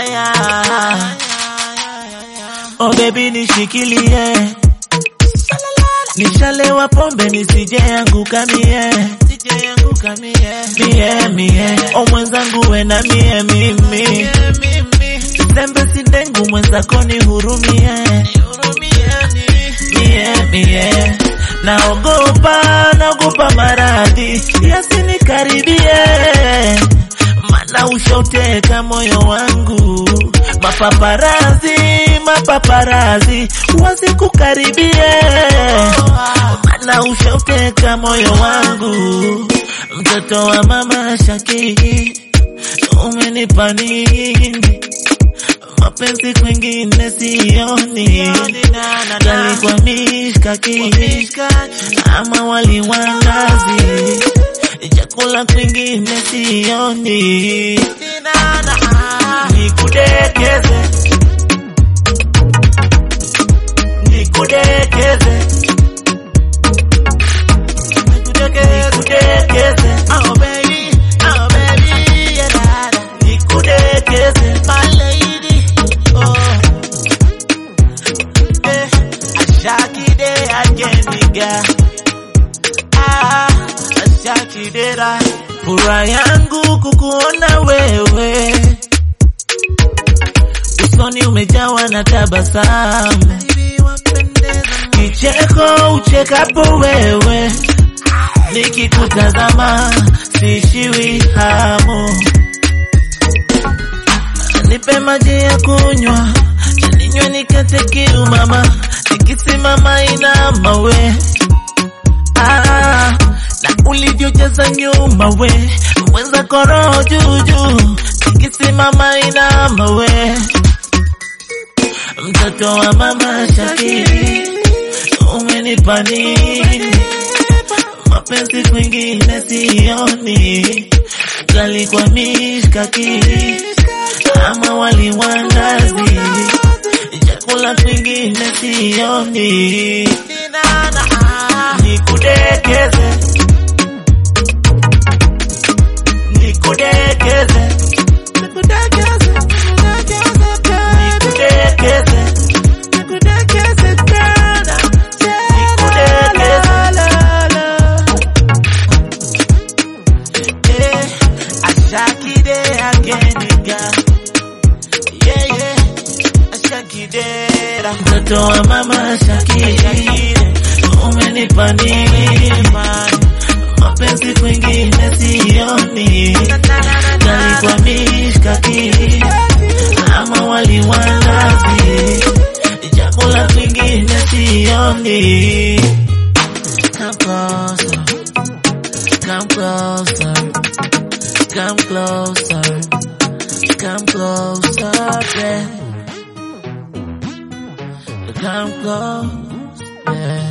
aya. Oh baby nishikilie, nishalewa pombe nisije anguka mie, sije anguka mie, mie mie, o mwenzangu we na mie mimi, sembe si dengu mwenzako nihurumie, mie mie, naogopa naogopa maradhi yasinikaribie, mana ushauteka moyo wangu, mapaparazi mapaparazi wasikukaribie, mana ushauteka moyo wangu, mtoto wa mama Shakii, umenipa nini? mapenzi kwengine sioni, gali kwa mishkaki ama wali wa nazi, chakula kwengine sioni, nikudekeze nikudekeze nikudekeze oh baby oh baby yeah dada nikudekeze my lady oh eh ashakide ageniga ah ashakidera furaha yangu kukuona wewe usoni umejawa na tabasamu kicheko uchekapo wewe, nikikutazama siishiwi hamu. Nipe maji ya kunywa, ninywe nikate kiu mama, nikisimama inama we ah, na ulivyojaza nyuma we, mwenza koroho juujuu, nikisimama inama we, mtoto wa mama Shakiri umenipa nini? Mapenzi kwingine sioni, gali kwa mishkaki ama wali wa nazi, chakula kwingine sioni, nikudekeze nikudekeze nikudekeze nikudekeze tena nikudekeze ashakide ageniga yeah, yeah. ashakidera mtoto wa mama shakire umenipa nini mapenzi kwengine sioni gali kwa mishkaki ama wali wa nazi chakula kwingine sioni Come closer, come closer, come closer, come closer, babe. Come close, yeah.